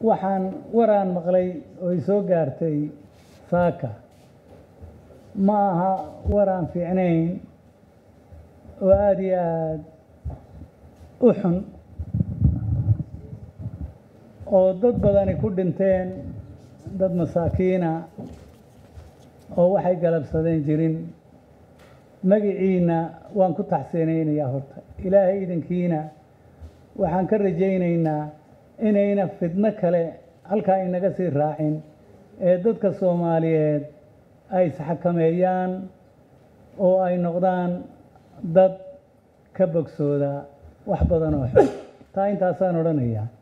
waxaan waraan maqlay oo i soo gaartay saaka ma aha waraan fiicnayn oo aada iyo aada u xun oo dad badani ku dhinteen dad masaakiina oo waxay galabsadeen jirin magiciina waan ku taxsiinaynayaa horta ilaahay idankiina waxaan ka rajaynaynaa inayna fidno kale halkaa inaga sii raacin ee dadka soomaaliyeed ay isxakameeyaan oo ay noqdaan dad ka bogsooda wax badan oo xun taa intaasaan odhanayaa